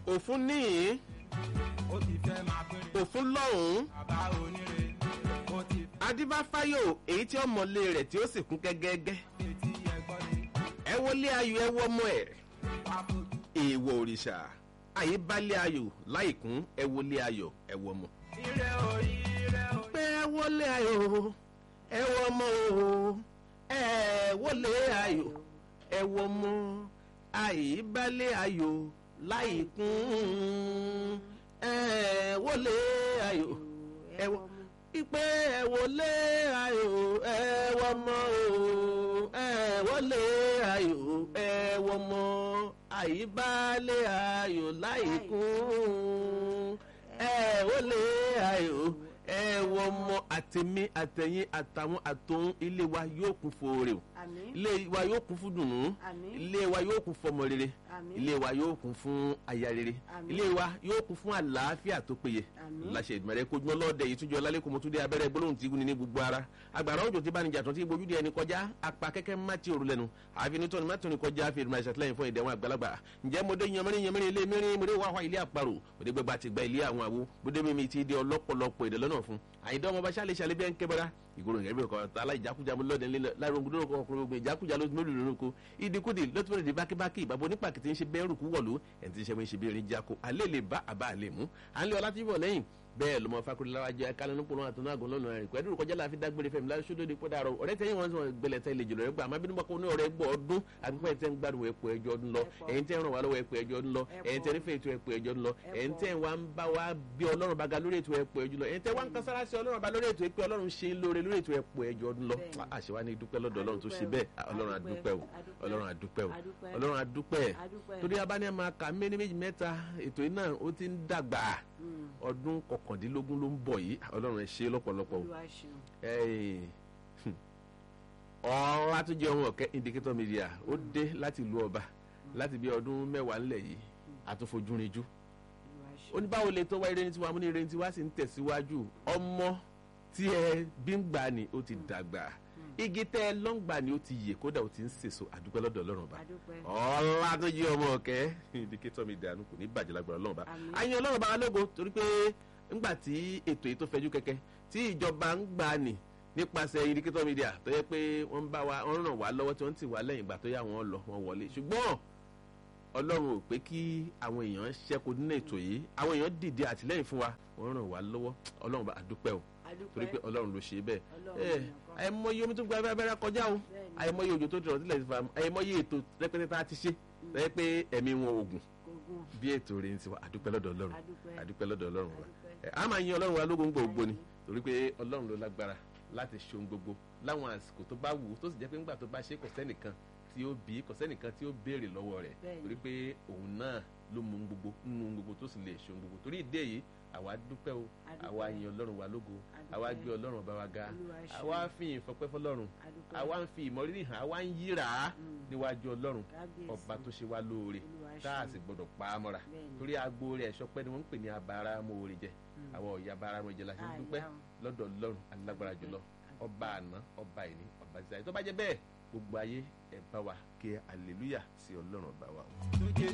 òfun níyìn ó ti fẹ́ máa péré òfun lọ́hùn-ún bàbá oníre ó ti adíbáfáyò èyí tí ọmọlé rẹ̀ tí ó sì kún gẹ́gẹ́gẹ́ fẹ́ tí ẹ̀gbọ́n ni ẹ wọlé ayò ẹ wọmọ ẹ̀ wá fojú èèwọ̀ òrìṣà àyè balẹ̀ ayò láìkún ẹ wọlé ayò ẹ wọmọ. ire o ire o pé ẹ wọlé ayò ẹ wọmọ o ẹ wọlé ayò ẹ wọmọ àyè balẹ̀ ayò láìkún ẹ wọlé ayò ẹ wọ ipe ẹ wọlé ayò ẹ wọmọ o ẹ wọlé ayò ẹ wọmọ àyíbálẹ̀ ayò láìkún ẹ wọlé ayò ẹ wọmọ àtẹmí àtẹyìn àtàwọn àtòun ilé wa yóò kún fòrè o àmín ilé wa yóò kún fún dùnú àmín ilé wa yóò kún fọmọ rere àmín ilé wa yóò kún fún aya rere Àmín. ilé wa yóò kún fún àlàáfíà tó péye Àmín. láṣẹ ìdùnnú kojúmọ́ lọ́ọ̀dẹ yìí túnjọ lálẹ́kùn mọ́túndé abẹ́rẹ́ gbólóhùn tí gúnni ní gbogbo ara agbára òjò tí bánijà tó ti gbójú di ẹni kọjá apá kẹ́kẹ́ má ti òru lẹ́nu àfi nítorí má tóni kọjá fi ìdùnnú àṣàtìlẹ́yìn fún ìdẹ̀wọ̀n àgbàlagbà ǹjẹ́ mo dé yanmẹ́rin yanmẹ́rin ilé mẹ́rin mo dé wá wá ilé àparò mo dé gbẹgbà ti gba ilé àwọn àwo mo dé mímí ti di ọlọ́pọ̀lọpọ̀ èdè lọ́nà fún àyíndá ọmọ bá ṣàlẹ̀ ṣàlẹ̀ bí ẹ̀ ń kẹ́bẹ́rẹ́ ìgboro nǹkan ẹbí ọkọ tala ìjákújá mu lọ́dẹ nílẹ̀ láàrin ogun lórúkọ ọkùnrin ogun ìjákújá ló mélòó lórúkọ ìdíkùdì lọ́tùmọ̀lẹ́ di bákíbákí ìbàbọ̀ nípa kìtì ń ṣe bẹ́ẹ̀rù kú wọ̀lú ẹ̀ ti ń ṣe bí ń ṣe bí erin jáko alẹ́ lè bá àbá àlè mú à ń lé ọlá tí bọ̀ lẹ́yìn bẹ́ẹ̀ lọmọ fakuri lára jẹ kálẹ̀ ní pọnà àtúnú àgọ́ lọ́nà rẹ̀ pẹ̀lú kọjá láfi dágbére fẹ́mi láti ṣódò dípò dàrọ ọ̀rẹ́ tẹ́yìn wọn sọ gbẹlẹ̀ tẹ́ lè jùlọ rẹ̀ gbà má bínú bọ́kọ́ ní ọ̀rẹ́ gbọ́ ọdún àbíkọ́ ẹ̀ tẹ́ ń gbádùn ẹ̀pọ̀ ẹjọ́ ọdún lọ ẹ̀yin tẹ́ ń ràn wá lọ́wọ́ ẹ̀pọ̀ ẹjọ́ ọdún lọ ẹ̀yin tẹ́ nífẹ̀ẹ́ ètò ẹ̀pọ̀ ẹjọ́ ọdún lọ ẹ̀yin tẹ́ wá ń bá wa bí ọlọ́run bá ga lórí ètò ẹ̀pọ̀ ẹjọ́ lọ ẹ̀yin tẹ́ wá ń kan sára sí ọlọ́run bá lórí ètò ẹ̀pọ̀ ọlọ́run ṣe ń lóore lórí ètò ẹ̀pọ̀ ẹjọ́ ọdún lọ Bẹ́ẹ̀ni. àṣewá ní dúpẹ́ lọ́dọ̀ ọlọ́run tó ṣe bẹ́ẹ̀ ọlọ́run àdúpẹ́ o Adúpẹ́. ọlọ́run àdúpẹ́ o Adúpẹ́. ọlọ́run àdúpẹ́ Adúpẹ́. torí abáni ẹ̀ máa kà méní méjì mẹ́ta ètò yìí náà ó ti ń dàgbà Mm. ọdún kọkàndínlógún ló ń bọ̀ yìí ọlọ́run ẹ̀ ṣe lọ́pọ̀lọpọ̀ o olúwa ṣeun Ẹ̀yin, hmm, ọ̀rọ̀ àtúnjẹ ọmọ ọ̀kẹ́ indicator media ó dé láti ìlú ọba láti bí ọdún mẹ́wàá ńlẹ̀ yìí àtúnfojúrinjú olúwa ó ṣeun ní báwo lè tó wá eré ní tiwa mú ní eré ní tiwa sì ń tẹ̀síwájú ọmọ tí ẹ bí ń gbà ní ó ti dàgbà igi tẹ́ ẹ lọ́ngbà ní ó ti yè kódà ó ti ń sèso àdúpẹ́ lọ́dọ̀ ọlọ́run ọba adúpẹ́ ọlátúnjẹ ọmọ ọ̀kẹ́ indicator media kò ní bàjẹ́ lágbára ọlọ́run ọba Àmín. àyìn ọlọ́run ọba alógo torí pé ńgbà tí ètò yìí tó fẹjú kẹ̀kẹ́ tí ìjọba ń gbà ní nípasẹ̀ indicator media tó yẹ pé wọ́n ń bá wa wọ́n ràn wá lọ́wọ́ tí wọ́n ti wá lẹ́yìn ìgbà tó yà wọ́n lọ wọ́n wọlé ṣùgbọ́n ọlọ́run ò pé kí àwọn èèyàn ṣẹ́kù nínú ètò yìí àwọn èèyàn dìde àtìlẹ́yìn fún wa wọ́n ràn wá lọ́wọ́ ọlọ́run bá àdúpẹ́ o torí pé adúpẹ́ ọlọ́run ló ṣe bẹ́ẹ̀ Ọlọ́run ẹ nìkan. àìmọye omi tó gba abẹ́rẹ́ kọjá o Bẹ́ẹ̀ni. àìmọye òjò tó dìrọ̀ sílẹ̀ ti fa àìmọye ètò rẹpẹtẹ tá a ti ṣe rẹ pé ẹ̀mí wọn ògùn ogun bí ètò rẹ̀ ń tiwa àdúpẹ́ lọ́dọ̀ ọlọ́run adúpẹ́ àdúpẹ́ lọ́dọ̀ ọlọ́run wa adúpẹ́ ẹ, a máa yin ọlọ́run wa lógo ń gbogbo ni torí pé ọlọ́run ló lágbára láti ṣe ohun gbogbo láwọn àsìkò tó bá wù ú tó sì jẹ́ pé ńgbà tó bá ṣe kò sẹ́nìkan tí ó bí kò sẹ́nìkan tí ó béèrè lọ́wọ́ rẹ̀ Bẹ́ẹ̀ni. torí pé òun náà ló mú ohun gbogbo nínú ohun gbogbo tó sì lè ṣe ohun gbogbo torí ìdí èyí àwa dúpẹ́ o Adúpẹ́. àwa yin ọlọ́run wa lógo Adúpẹ́. àwa gbé ọlọ́run ọba wa ga Olúwa ṣeun. àwa fi ìfọpẹ́ fọlọ́run adúpẹ́ àwa ń fi ìmọ̀rírì hàn àwa ń yíra Mm. níwájú ọlọ́run Kábíyèsí. ọba tó ṣe wá lóore Olúwa tá a ṣeun. sì gbọdọ̀ pa á mọ́ra Bẹ́ẹ̀ni. torí agbo rẹ̀ ẹ̀ṣọ́ pẹ́ ni wọ́n ń pè ní abara mọ́ọ̀rẹ́ jẹ Mm. àwọn ọ̀yà abara mọ́ọ̀rẹ́ jẹ la ṣe ń Ah, dúpẹ́ ìyá o. lọ́dọ̀ ọlọ́run alágbára jùlọ Adúpẹ́. ọba àná ọba ìní ọba ìsáyé tó bá jẹ́ bẹ́ẹ̀ gbogbo ayé ẹ̀ bá wa kí aleluya sí ọlọ́run ọba wa o. tó jẹ́